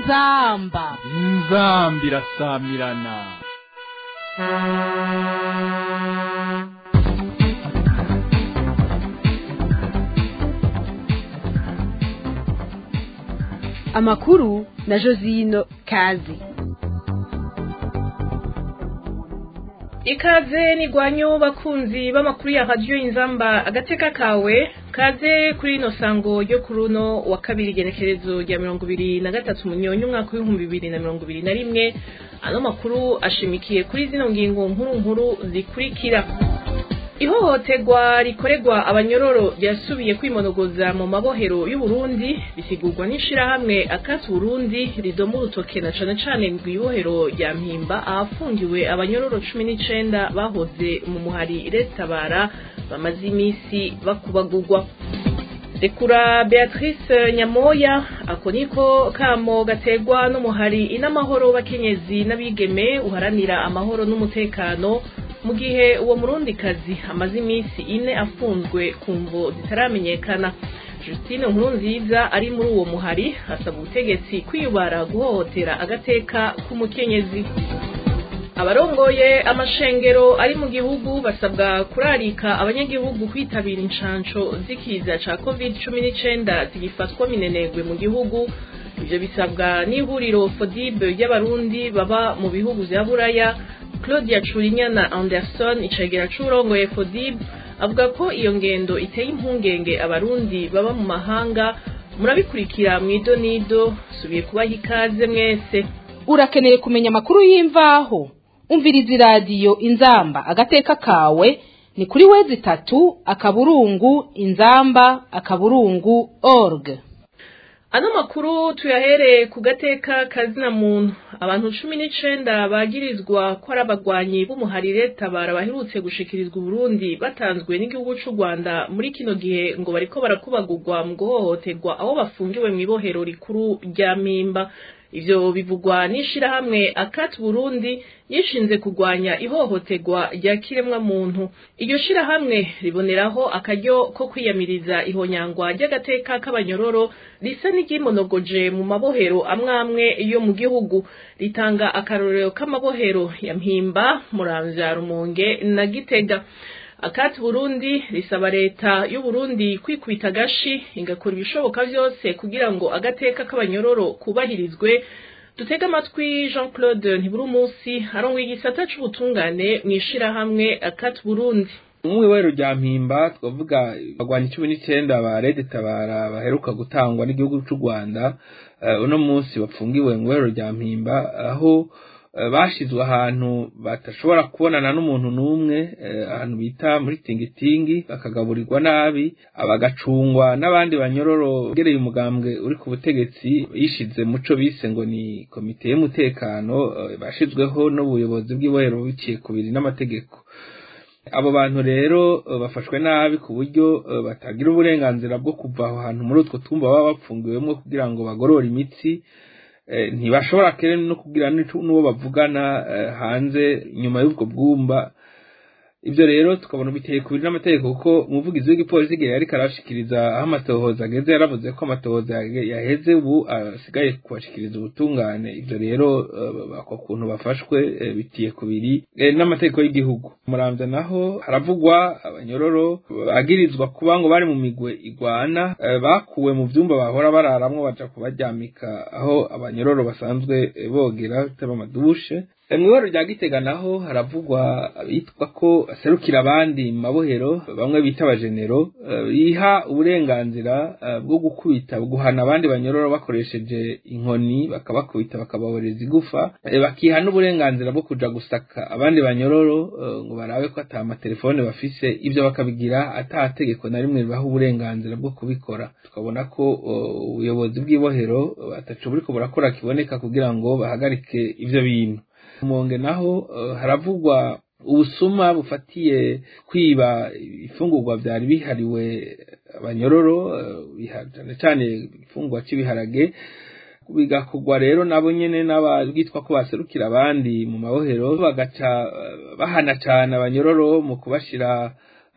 inzamba inzambi irasamirana amakuru na josino kazi ikaze nigwanyo bakunzi b'amakuru ya radiyo inzamba agateka kawe kaze kuri ino sango ryo kuri uno wa kabiri igenekerezo rya mirongo ibiri na gatatu munyonyi umwaka w'ibihumbi bibiri na mirongo ibiri na rimwe ano makuru ashimikiye kuri zino ngingo nkuru nkuru zikurikira ihohoterwa rikorerwa abanyororo ryasubiye kwimonogoza mu mabohero y'uburundi bisigurwa n'ishirahamwe akasi burundi ridoma urutoke na cane cane mw'ibohero rya mpimba ahafungiwe abanyororo cumi n'icenda bahoze mu muhari retabara bamaze imisi bakubagurwa rekura beatrice nyamoya ako niko kamo gategwa n'umuhari inamahoro bakenyezi n'abigeme uharanira amahoro n'umutekano mu gihe uwo murundikazi amaze iminsi ine afunzwe ku mvo zitaramenyekana Justine Nkurunziza ari muri uwo muhari asaba ubutegetsi kwiyubara guhohotera agateka k'umukenyezi abarongoye amashengero ari mu gihugu basabwa kurarika abanyagihugu kwitabira inshanco z'ikiza ca covid cumi n'icenda zigifatwa minenegwe mu gihugu ivyo bisabwa n'ihuriro fodib ry'abarundi baba mu bihugu vya buraya claudia curinyana anderson icegera c'urongoye fodib avuga ko iyo ngendo iteye impungenge abarundi baba mu mahanga murabikurikira mw'idonido subiye kubaha ikaze mwese urakeneye kumenya amakuru y'imvaho umviriza iradiyo inzamba agateka kawe ni kuri wezi itatu akaburungu inzamba akaburungu org ano makuru tuyahereye ku gateka kazina muntu abantu cumi n'icenda bagirizwa ko ari abagwanyi b'umuharire tabara baherutse gushikirizwa uburundi batanzwe n'igihugu c'u rwanda muri kino gihe ngo bariko barakubagurwa mu guhohoterwa aho bafungiwe mw'ibohero rikuru rya mpimba ivyo bivugwa n'ishirahamwe akati burundi yishinze kugwanya ihohoterwa rya kiremwa muntu iryo shirahamwe riboneraho akaryo ko kwiyamiriza ihonyangwa ry'agateka k'abanyororo risa n'iryimonogoje mu mabohero amwamwe yo mu gihugu ritanga akarorero k'amabohero ya mpimba muramvya rumonge na gitega akati burundi risaba leta y'uburundi kwikubita agashi igakora ibishoboka vyose kugira ngo agateka k'abanyororo kubahirizwe dutega amatwi jean claude ntiburi umunsi arongoye igisata c'ubutungane mw'ishirahamwe akati burundi umwiwero rya mpimba twavuga bagwanya cumi n'icenda ba rede tabara baheruka gutangwa n'igihugu c'u rwanda uno munsi bapfungiwe mu iwero rya mpimba aho bashizwe ahantu batashobora kubonana n'umuntu n'umwe ahantu bita muri tingitingi bakagaburirwa nabi bagacungwa n'abandi banyororo gereye umugambwe uri ku butegetsi yishize muco bise ngo ni komite y'umutekano bashizweho n'ubuyobozi bw'ibohero biciye ku biri n'amategeko abo bantu rero bafashwe nabi ku buryo batagira uburenganzira bwo kuva aho hantu muri utwo tumba baba bapfungiwemo kugira ngo bagorore imitsi ntibashobora kere no kugira n'uwo bavugana hanze nyuma y'ubwo bwumba ibyo rero tukabona biteye kubiri n'amategeko kuko umuvugizi w'igipolisi igihe yariko arashikiriza aho amatohoza ageze yaravuze ko amatohoza yaheze ubu asigaye kubashikiriza ubutungane ibyo rero ako kuntu bafashwe bitiye kubiri n'amategeko y'igihugu muramvya naho haravugwa abanyororo bagirizwa kuba ngo bari mu migwe igwana bakuwe mu vyumba bahora bararamwo baja kubaryamika aho abanyororo basanzwe bogera bitaba amadushe mw'ibaro rya gitega naho haravugwa bitwa ko aserukira abandi mu mabohero bamwe bita abajenero biha uburenganzira bwo gukubita guhana abandi banyororo bakoresheje inkoni bakabakubita bakababoreza igufa bakiha n'uburenganzira bwo kuja gusaka abandi banyororo ngo barabe ko ata amatelefone bafise ivyo bakabigira ata tegeko na rimwe ribaha uburenganzira bwo kubikora tukabona ko ubuyobozi bw'ibohero bataco buriko burakora kiboneka kugira ngo bahagarike ivyo bintu monge naho haravugwa ubusuma bufatiye kwiba ifungurwa vyari bihariwe abanyororo cyane cyane ifungurwa cy'ibiharage bigakorwa rero nabo nyene n'abitwa ko baserukira abandi mu mabohero bagaca bahana cane abanyororo mu kubashira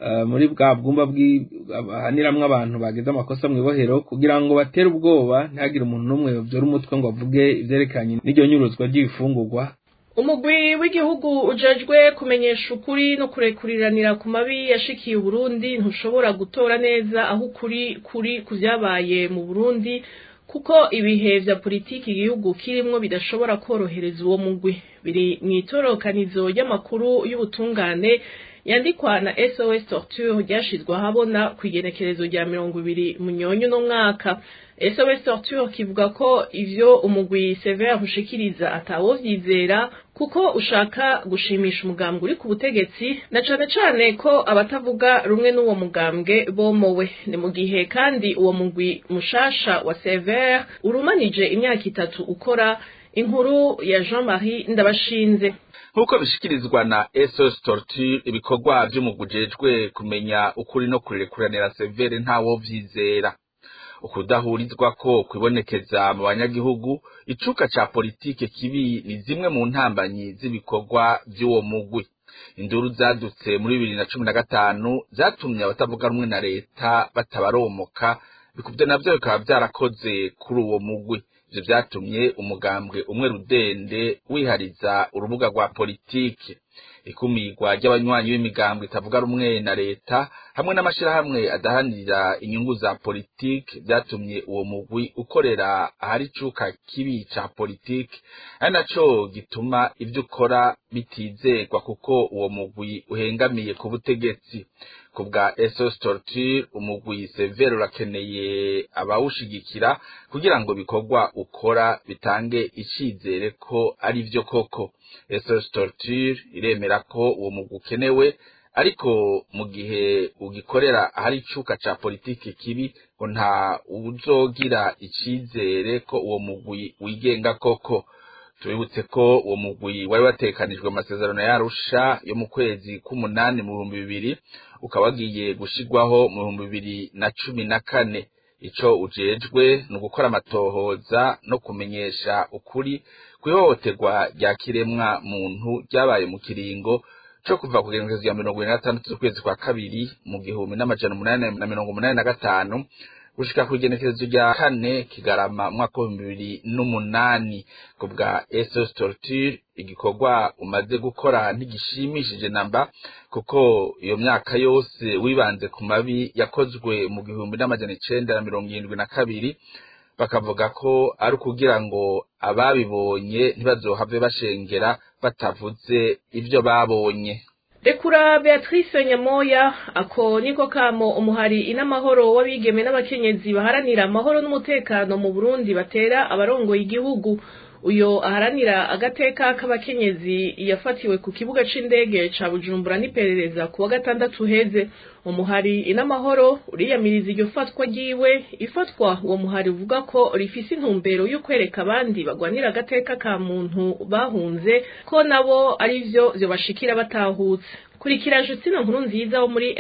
eh, muri bwa bwumba bwi- bahaniramwo abantu bagize amakosa mu ibohero kugira ngo batere ubwoba ntihagire umuntu n'umwe yovyora umutwe ngo avuge ivyerekeranye n'iryo nyuruzwa ry'ibifungurwa umugwi w'igihugu ujejwe kumenyesha ukuri no kurekuriranira ku mabi yashikiye uburundi ntushobora gutora neza aho ukuri kuri ku vyabaye mu burundi kuko ibihe vya politiki igihugu kirimwo bidashobora korohereza uwo mugwi biri mw'itorokanizo ry'amakuru y'ubutungane yandikwa na SOS Torture ryashizwe ahabona ku igenekerezo rya mirongo ibiri munyonyo no mwaka SOS Torture kivuga ko ivyo umugwi Sever ushikiriza atawovyizera kuko ushaka gushimisha umugambwe uri ku butegetsi na cane cane ko abatavuga rumwe n'uwo mugambwe bomowe ni mu gihe kandi uwo mugwi mushasha wa Sever urumanije imyaka itatu ukora inkuru ya Jean-Marie Ndabashinze nk'uko bishikirizwa na SOS Torture ibikorwa vy'umugwi ujejwe kumenya ukuri no kurekuranira severe ntawo vyizera ukudahurizwa ko kwibonekeza mu banyagihugu icuka ca politike kibi ni zimwe mu ntambanyi z'ibikorwa vy'uwo mugwi induru zadutse muri bibiri na cumi na gatanu zatumye abatavuga rumwe na leta batabaromoka bikuvyo navyo bikaba vyarakoze kuri uwo mugwi ivyo vyatumye umugambwe umwe rudende wihariza urubuga rwa politike ikumigwa ry'abanywanyi b'imigambwe itavuga rumwe na leta hamwe n'amashirahamwe adahanira inyungu za politike vyatumye uwo mugwi ukorera ahari icuka kibi ca politike ari naco gituma ivyo ukora bitizegwa kuko uwo mugwi uhengamiye ku butegetsi ku bwa SOS Torture umugwi severe urakeneye abawushigikira kugira ngo ibikorwa ukora bitange icizere ko ari vyo koko SOS Torture iremera ko uwo mugwi ukenewe ariko mu gihe ugikorera ahari icuka ca politiki kibi ngo nta uzogira icizere ko uwo mugwi wigenga koko tubibutse ko uwo mugwi wari watekanijwe mu masezerano y'Arusha yo mu kwezi k'umunani mu bihumbi bibiri ukaba wagiye gushirwaho mu bihumbi bibiri na cumi na kane ico ujejwe ni ugukora amatohoza no kumenyesha ukuri kw'ihohoterwa rya kiremwa muntu ryabaye mu kiringo co kuva ku genekerezo ya mirongo ibiri na gatandatu z'ukwezi kwa kabiri mu gihumbi n'amajana umunani na mirongo umunani na gatanu gushika ku igenekerezo rya kane kigarama umwaka w'ibihumbi bibiri n'umunani ku bwa SOS Torture igikorwa umaze gukora ntigishimishije namba kuko iyo myaka yose wibanze ku mabi yakozwe mu gihumbi n'amajana icenda na mirongo irindwi na kabiri bakavuga ko ari ukugira ngo ababibonye ntibazohave bashengera batavuze ivyo babonye rekura beatrice nyamoya ako niko kamo umuhari inamahoro w'abigeme n'abakenyezi baharanira amahoro n'umutekano mu burundi batera abarongoye igihugu uyo aharanira agateka k'abakenyezi yafatiwe ku kibuga c'indege ca bujumbura n'iperereza ku wa gatandatu uheze umuhari inamahoro uriyamiriza iryo fatwa ryiwe ifatwa uwo muhari uvuga ko rifise intumbero yo kwereka abandi bagwanira agateka ka muntu bahunze ko nabo ari vyo vyobashikira batahutse kurikira Justine nkuru nziza wo muri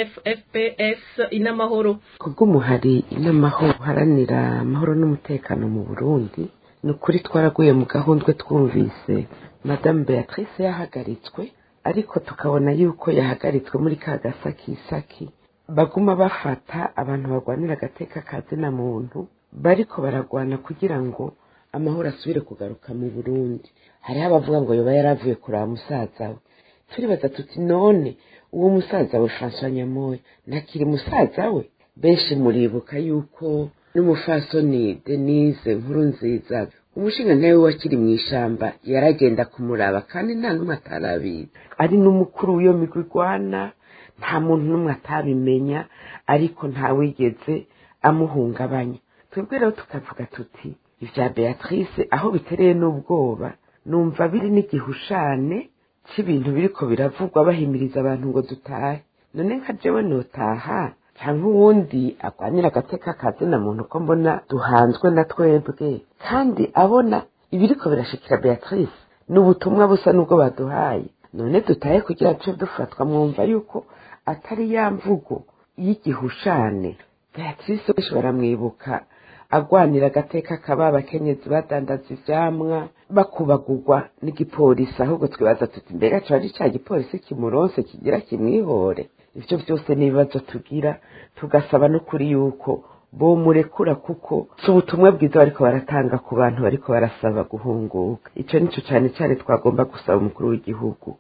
MFFPS inamahoro kubw'umuhari inamahoro uharanira amahoro n'umutekano mu burundi ni ukuri twaraguye mu gahundwe twumvise madamu beatrice yahagaritswe ariko tukabona yuko yahagaritswe muri ka gasakisaki baguma bafata abantu barwanira agateka ka zina muntu bariko baragwana kugira ngo amahoro asubire kugaruka mu burundi hariho abavuga ngo yoba yaravuye kuraba musaza we turibaza tuti none uwo musaza we francois nyamoya nakiri musaza we benshi muribuka yuko n'umufasoni denise nkuru nziza umushinga nawe wakiri mu ishamba yaragenda kumuraba kandi nta n'umwe atarabizi ari n'umukuru w'iyo migwi igwana nta muntu n'umwe atabimenya ariko ntawigeze amuhungabanya twebwe rero tukavuga tuti ibya beatrice aho bitereye n'ubwoba numva biri n'igihushane cy'ibintu biriko biravugwa bahimiriza abantu ngo dutahe none nka jewe notaha cyangwa uwundi agwanira agateka kazina muntu ko mbona duhanzwe na twebwe kandi abona ibiriko birashikira beatrice ni ubutumwa busa n'ubwo baduhaye none dutahe kugira duce dufatwa mwumva yuko atari ya mvugo y'igihushane beatrice benshi baramwibuka agwanira agateka kaba abakenyezi badandaza ivyamwa bakubagurwa n'igipolisi ahubwo twibaza tuti mbega co ari ca gipolisi kimuronse kigira kimwihore ivyo byose ni ibibazo tugira tugasaba no kuri yuko bomurekura kuko si ubutumwa bwiza bariko baratanga ku bantu bariko barasaba guhunguka ico nico cane cane twagomba gusaba umukuru w'igihugu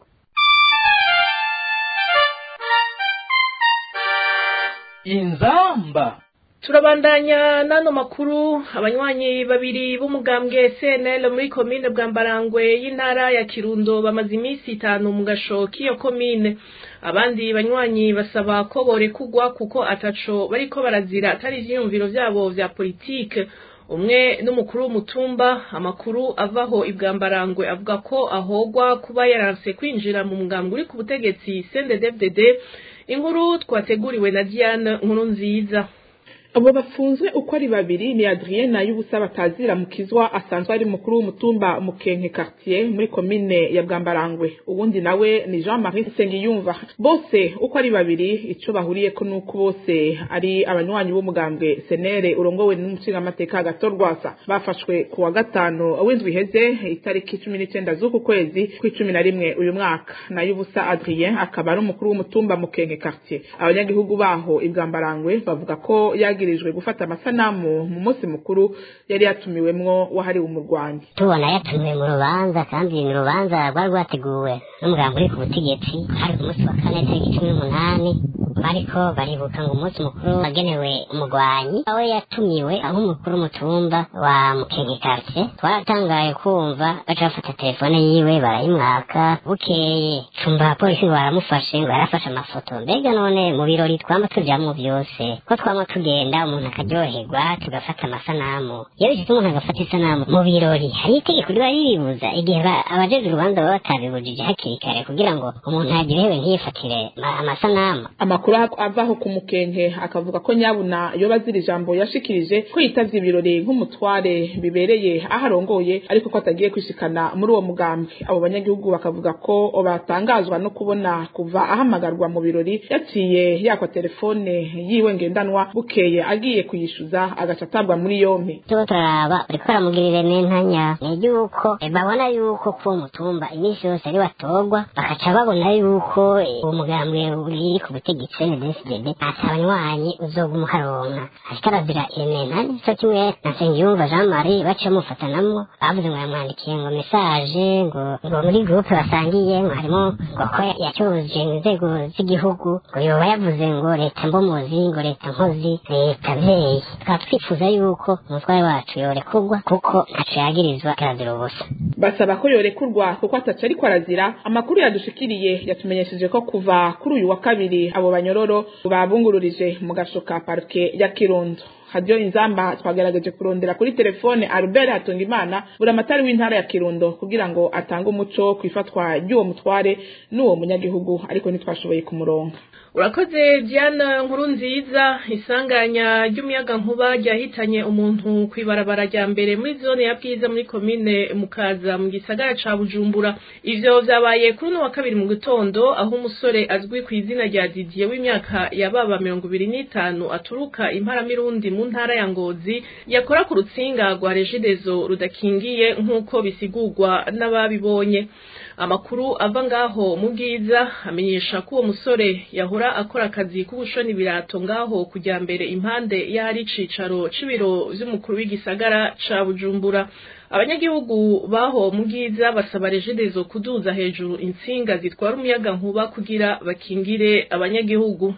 inzamba turabandanya n'ano makuru abanywanyi babiri b'umugambwe cnl muri komine bwambarangwe y'intara ya kirundo bamaze iminsi itanu mu gasho k'iyo komine abandi banywanyi basaba ko borekugwa kuko ataco bariko barazira atari ivyiyumviro vyabo vya politike umwe n'umukuru w'umutumba amakuru avaho ibwambarangwe avuga ko ahogwa kuba yaranse kwinjira mu mugambwe uri ku butegetsi cnddfdd inkuru twateguriwe na diane nkuru nziza abo bafunzwe uko ari babiri ni Adrien na y'ubusa batazira mukizwa asanzwe ari mukuru w'umutumba mukenke quartier muri komine ya Bwambarangwe ubundi nawe ni Jean Marie Sengiyumva bose uko ari babiri ico bahuriye ko nuko bose ari abanywanyi b'umugambwe Senere urongowe n'umushinga amateka gatorwasa bafashwe ku wa gatano w'indwi iheze itariki 19 z'uku kwezi kw'icumi na rimwe uyu mwaka na y'ubusa Adrien akaba ari umukuru w'umutumba mukenke quartier abanyagihugu baho ibwambarangwe bavuga ko yagirijwe gufata amasanamu mu munsi mukuru yari yatumiwemwo wahariwe umurwanyi tubona yatumiwe mu rubanza kandi ni urubanza rwari rwateguwe n'umugambi uri ku butegetsi hari ku munsi wa kane tariki cumi n'umunani bariko baribuka ngo umunsi mukuru wagenewe umurwanyi awe yatumiwe nk'umukuru w'umutumba wa mukenge quartier twaratangaye kumva baca bafata telefone yiwe barayimwaka bukeye cumba abapolisi ngo baramufashe ngo yarafashe amafoto mbega none mu birori twama tujamwo vyose ko twama tugenda umuntu akaryoherwa tugafata amasanamu iyo bishitse umuntu agafata isanamu mu birori hari itegeko riba riribuza igihe ba- abajejwe urubanza baba batabibujije hakiri kare kugira ngo umuntu aryohewe ntiyifatire ma- amasanamu amakuru avaho ku mukenke akavuga ko nyabuna yoba azira ijambo yashikirije ko yitavye ibirori nk'umutware bibereye aho arongoye ariko ko atagiye kwishikana muri uwo mugambi abo banyagihugu bakavuga ko batangazwa no kubona kuva ahamagarwa mu birori yaciye yakwa telefone yiwe ngendanwa bukeye agiye kuyishuza agaca atabwa muri yompi tuba turaraba bariko baramugirira n'intanya ni yuko eh, babona yuko kuwo mutumba iminsi yose ari watorwa bakaca babona yuko eh, uwo mugambwe uri ku butegetsi NDSDD ata abanywanyi uzoguma uharonka ariko arazira intanya co kimwe na Nsengiyumva Jean Marie baciye bamufatanamwo bavuze ngo yamwandikiye ngo message ngo ngo muri groupe basangiye ngo harimo ngo ko yacyuje inzego z'igihugu ngo yoba yavuze ngo leta mbomuzi ngo leta nkozi leta vyeyi tukaba twifuza yuko umutware wacu yorekurwa kuko ntaco yagirizwa kirazira ubusa basaba ko yorekurwa kuko ataca ariko arazira amakuru yadushikiriye yatumenyesheje ko kuva kuri uyu wa kabiri abo banyororo babungururije mu gasho ka parike ya kirundo hadiyo inzamba twagerageje kurondera kuri telefone albert hatungimana buramatari w'intara ya kirundo kugira ngo atange umuco ku ifatwa ry'uwo mutware n'uwo munyagihugu ariko ntitwashoboye kumuronga urakoze diana nkuru nziza isanganya ry'umuyaga nkuba ryahitanye umuntu ku ibarabara rya mbere muri zone ya bwiza muri komine mukaza mu gisagara ca bujumbura ivyo vyabaye kuri uno wa kabiri mu gitondo aho umusore azwi ku izina rya didiye w'imyaka yababa mirongo ibiri n'itanu aturuka imparamirundi mu ntara ya ngozi yakora ku rutsinga rwa regidezo rudakingiye nk'uko bisigurwa n'ababibonye amakuru ava ngaho mu bwiza amenyesha ko uwo musore yahora akora akazi k'ubushoni birato ngaho kujya mbere impande y'ahari icicaro c'ibiro vy'umukuru w'igisagara ca bujumbura abanyagihugu baho mu bwiza basaba regidezo kuduza hejuru intsinga zitwara umuyaga nkuba kugira bakingire abanyagihugu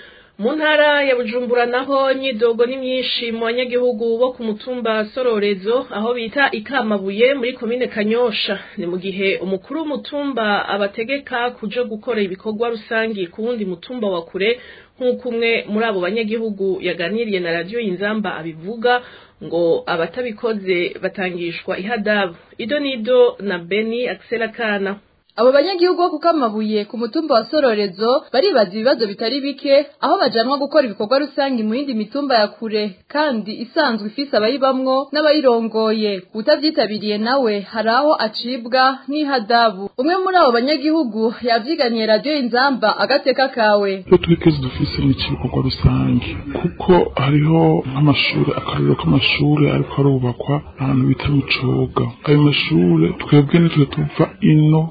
mu ntara ya bujumbura naho nyidogo ni myinshi mu banyagihugu bo ku mutumba sororezo aho bita ikamabuye muri komine kanyosha ni mu gihe umukuru w'umutumba abategeka kuja gukora ibikorwa rusangi ku wundi mutumba wa kure nk'uko umwe muri abo banyagihugu yaganiriye na radiyo inzamba abivuga ngo abatabikoze batangishwa ihadabu ido nido na beni akisera kana abo banyagihugu bo kukamabuye ku mutumba wa sororezo baribaza ibibazo bitari bike aho bajanwa gukora ibikorwa rusange mu yindi mitumba ya kure kandi isanzwe ifise abayibamwo n'abayirongoye utavyitabiriye nawe hari aho acibwa n'ihadabu umwe muri abo banyagihugu yavyiganiye radiyo inzamba agateka kawe iyo twigeze dufise n'ikibikorwa rusange kuko hariho nk'amashuri akarero k'amashuri ariko arubakwa ahantu bita mucoga ayo mashure twebwe nitwe tuva ino ku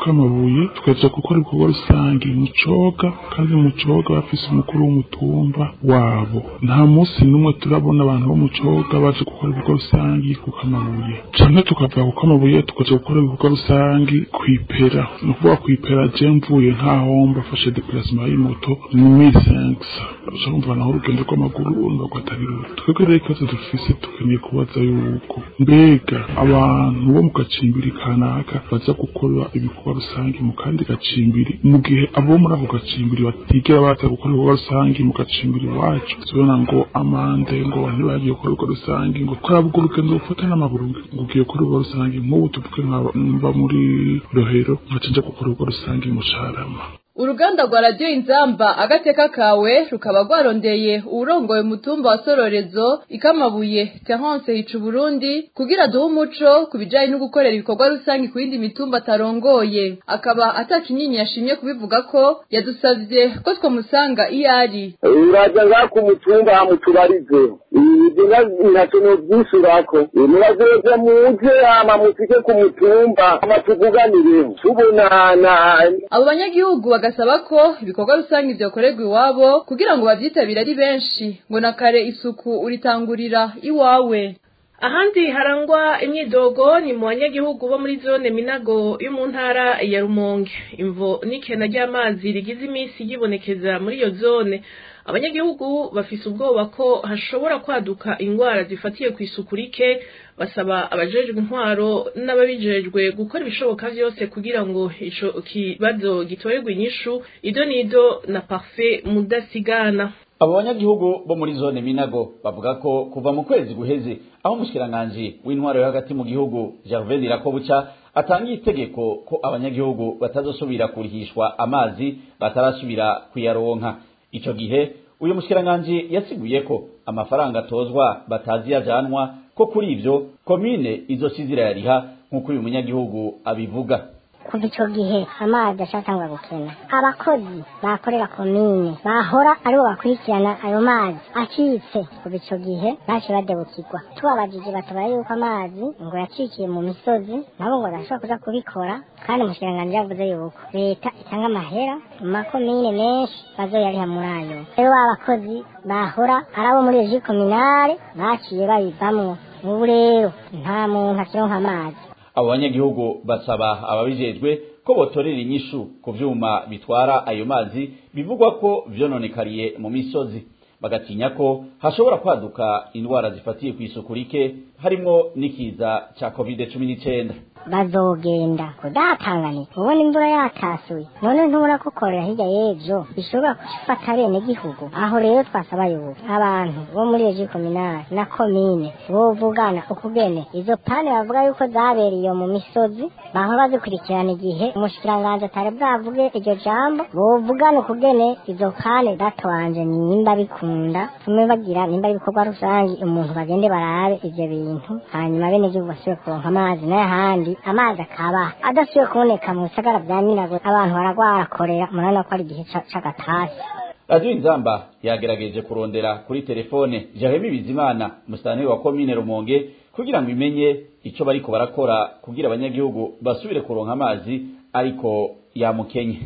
kamabuye tukaja gukora ibikorwa rusange mu coga kandi mu coga bafise umukuru w'umutumba wabo nta munsi n'umwe turabona abantu bo mu coga baje gukora ibikorwa rusange ku kamabuye canke tukava ku kamabuye tukaja gukora ibikorwa rusange kwipera ni ukuvuga kwipera je mvuye nkaho mbafashe deplacement y'imoto ni misensa uca kumva naho urugendo rw'amaguru urumva ko atari ruto twebwe rero ikibazo dufise tukeneye kubaza yuko mbega abantu bo mu gacimbiri kanaka baza gukora ibikorwa rusange mu kandi gacimbiri mu gihe abo muri ako gacimbiri batigera baza gukora ibikorwa rusange mu gacimbiri iwacu tubona ngo amande ngo ntibagiye gukora ibikorwa rusange ngo kuraba urwo rugendo rufata n'amaguru ngo ugiye gukora ibikorwa rusange nk'ubu tuvuge mba muri rohero nkaca nja gukora ibikorwa rusange mu carama uruganda rwa radiyo inzamba agateka kawe rukaba rwarondeye uwurongoye umutumba wa sororezo ikamabuye terence hica uburundi kugira duhe umuco ku bijanye no gukorera ibikorwa rusange ku yindi mitumba atarongoye akaba atakinyinya yashimye kubivuga ko yadusavye ko twomusanga iyo ari uraza ngaha ku mutumba hamutubarize ibyo ntacyo novyishurako murazoza muje hama musike ku mutumba hama tuvuganire tubonana abo banyagihugu bagasaba ko ibikorwa rusange vyokorerwa iwabo kugira ngo bavyitabire ari benshi ngo na kare isuku uritangurira iwawe ahandi harangwa imyidogo ni mu banyagihugu bo muri zone minago yo mu ntara ya rumonge imvo n'ikena ry'amazi rigize iminsi yibonekeza muri iyo zone abanyagihugu bafise ubwoba ko hashobora kwaduka ingwara zifatiye ku isuku rike basaba abajejwe intwaro n'ababijejwe gukora ibishoboka vyose kugira ngo ico kibazo gitorerwe inyishu ido nido na parfait mudasigana abo banyagihugu bo muri zone minago bavuga ko kuva mu kwezi guheze aho umushikiranganji w'intwaro yo hagati mu gihugu Gervais Irakobuca atangiye itegeko ko abanyagihugu batazosubira kurihishwa amazi batarasubira kuyaronka ico gihe uyu mushikiranganji yasiguye ko amafaranga atozwa batazi yajanwa ko kuri ivyo komine izosize irayariha nk'uko uyu munyagihugu abivuga kuva icyo gihe amazi ashatangwa gukena abakozi bakorera komine bahora aribo bakurikirana ayo mazi acitse kuva icyo gihe baje badebukirwa tubabajije batubara yuko amazi ngo yacikiye mu misozi nabo ngo badashobora kuja kubikora kandi umushikiranganji yavuze yuko leta itanga amahera mu makomine menshi bazoyariha muri ayo rero ba bakozi bahora ari abo muri reji kominale baciye babivamwo ubu rero nta muntu akironka amazi abo banyagihugu basaba ababijejwe ko botorera inyishu ku vyuma bitwara ayo mazi bivugwa ko vyononekariye mu misozi bagatinya ko hashobora kwaduka indwara zifatiye ku isuku rike harimwo n'ikiza ca covid cumi n'icenda bazogenda kudatanganika ubona imvura yatasuye none ntubona ko korera hirya y'ejo bishobora gufata bene gihugu aho rero twasaba yuko abantu bo muri reji kominali na komine bovugana ukugene izo pane bavuga yuko zabereye mu misozi bahora bazikurikirana igihe umushikiranganji atari bwavuge iryo jambo bovugana ukugene izo pane datwanje nimba bikunda tume bagira nimba ibikorwa rusange umuntu bagende barabe ivyo bintu hanyuma bene gihugu basubire kuronka amazi n'ayahandi amazi akaba adasubiye kuboneka mu bisagara vya minago abantu baragwara korera murabona ko ari igihe c'agatasi radiyo inzamba yagerageje kurondera kuri telefone jeremy bizimana musitani wa komine rumonge kugira ngo imenye ico bariko barakora kugira abanyagihugu basubire kuronka amazi ariko yamukenye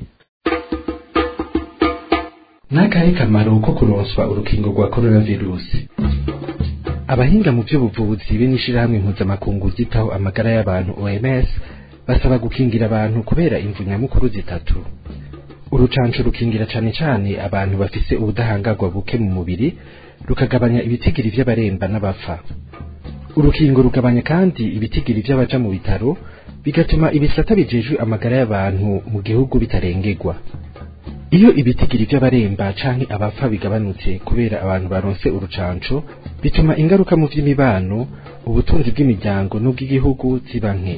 n'akahe kamaro ko kuronswa urukingo rwa coronavirusi abahinga mu by'ubuvuzi be n'ishirahamwe mpuzamakungu ryitaho amagara y'abantu OMS basaba gukingira abantu kubera imvu nyamukuru zitatu urucanco rukingira cane cane abantu bafise ubudahangarwa buke mu mubiri rukagabanya ibitigiri vy'abaremba n'abapfa urukingo rugabanya kandi ibitigiri vy'abaja mu bitaro bigatuma ibisata bijejwe amagara y'abantu mu gihugu bitarengerwa iyo ibitigiri by'abaremba canke abapfa bigabanutse kubera abantu baronse urucanco bituma ingaruka mu vy'imibano ubutunzi bw'imiryango n'ubw'igihugu ziba nke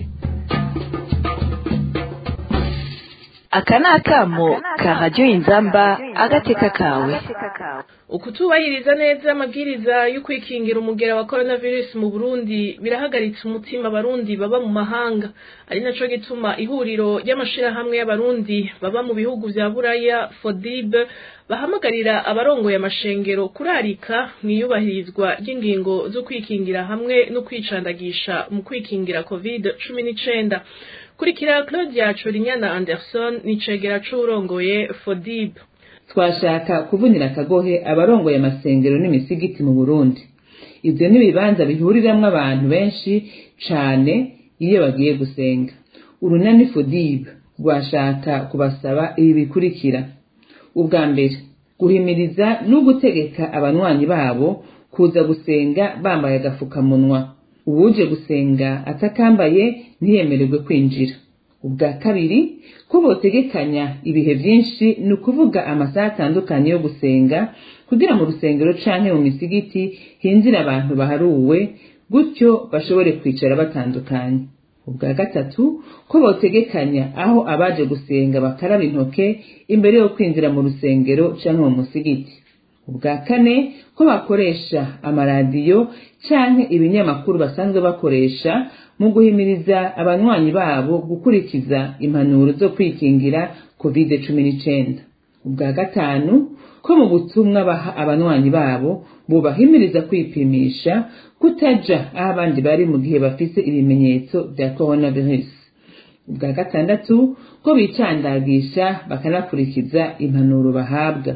aka ni akamo ka radiyo inzamba agateka kawe ukutubahiriza neza amabwiriza yo kwikingira umugera wa coronavirus mu Burundi birahagaritse umutima abarundi baba mu mahanga ari naco gituma ihuriro ry'amashirahamwe y'abarundi baba mu bihugu vya Buraya FODIB bahamagarira abarongoye amashengero kurarika mwiyubahirizwa ry'ingingo zo kwikingira hamwe no kwicandagisha mu kwikingira covid cumi n'icenda kurikira claudia corinyana anderson ni cegera c'uwurongoye fodib twashaka kuvunira akagohe abarongoye amasengero n'imisigiti mu burundi ivyo ni ibibanza bihuriramwo abantu benshi cane iyo bagiye gusenga urunani fodib rwashaka kubasaba ibi bikurikira ubwa mbere guhimiriza no gutegeka abanywanyi babo kuza gusenga bambaye agafukamunwa uwuje gusenga atakambaye ntiyemererwe kwinjira ubwa kabiri ko botegekanya ibihe byinshi ni ukuvuga amasaha atandukanye yo gusenga kugira mu rusengero canke mu misigiti hinjira abantu baharuwe gutyo bashobore kwicara batandukanye ubwa gatatu ko botegekanya aho abaje gusenga bakaraba intoke imbere yo kwinjira mu rusengero canke mu musigiti ubwa kane ko bakoresha amaradiyo canke ibinyamakuru basanzwe bakoresha mu guhimiriza abanywanyi babo gukurikiza impanuro zo kwikingira covid cumi n'icenda ubwa gatanu ko mu butumwa baha abanywanyi babo bubahimiriza kwipimisha kutaja aho abandi bari mu gihe bafise ibimenyetso vya coronavirus ubwa gatandatu ko bicandagisha bakanakurikiza impanuro bahabwa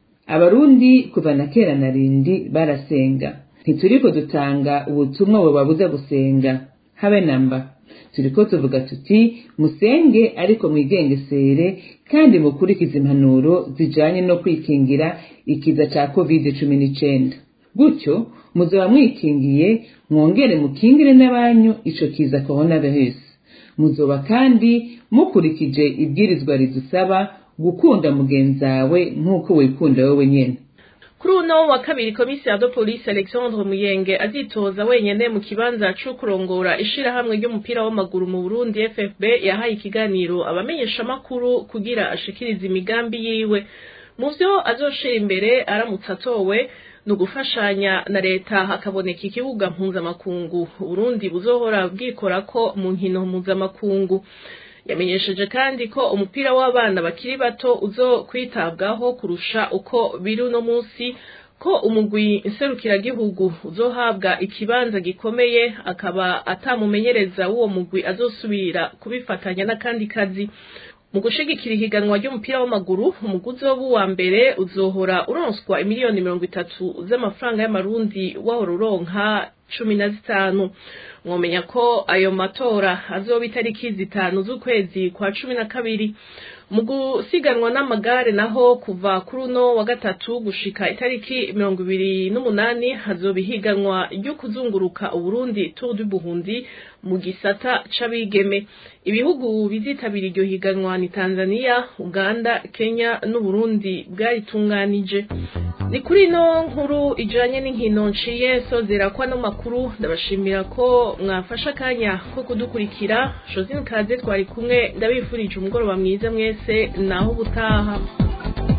abarundi kuva na kera na rindi barasenga ntituriko dutanga ubutumwa bubabuza gusenga habe namba turiko tuvuga tuti musenge ariko mwigengesere kandi mukurikize impanuro zijanye no kwikingira ikiza ca covid cumi n'icenda gutyo muzoba mwikingiye mwongere mukingire n'abanyu ico kiza coronavirus muzoba kandi mukurikije ibwirizwa ridusaba gukunda mugenzawe nk'uko wikunda wowe nyene kuri uno wa kabiri komisiyo de polisi alexandre muyenge azitoza wenyene mu kibanza co kurongora ishirahamwe ry'umupira w'amaguru mu burundi ffb yahaye ikiganiro abamenyeshamakuru kugira ashikirize imigambi yiwe mu vyo azoshira imbere aramutse atowe ni ugufashanya na leta hakaboneka ikibuga mpuzamakungu uburundi buzohora bwikorako mu nkino mpuzamakungu yamenyesheje kandi ko umupira w'abana bakiri bato uzo kwitabwaho kurusha uko biri uno munsi ko umugwi nserukiragihugu uzohabwa ikibanza gikomeye akaba atamumenyereza w'uwo mugwi azosubira kubifatanya n'akandi kazi mu gushigikira ihiganwa ry'umupira w'amaguru umuguzi wo wa mbere uzohora uronswa imiliyoni mirongo itatu z'amafaranga y'amarundi wahora uronka cumi na zitanu mwomenya ko ayo matora azoba itariki zitanu z'ukwezi kwa cumi na kabiri mu gusiganwa n'amagare naho kuva kuri uno wa gatatu gushika itariki mirongo ibiri n'umunani hazoba ihiganwa ryo kuzunguruka uburundi tour du burundi mu gisata c'abigeme ibihugu bizitabira iryo higanwa ni tanzania uganda kenya n'uburundi bwaritunganije ni kuri ino nkuru ijanye n'inkino nciye sozera kwa no makuru ndabashimira ko mwafashe akanya ko kudukurikira josine kaze twari kumwe ndabifurije umugoroba mwiza mwese naho ubutaha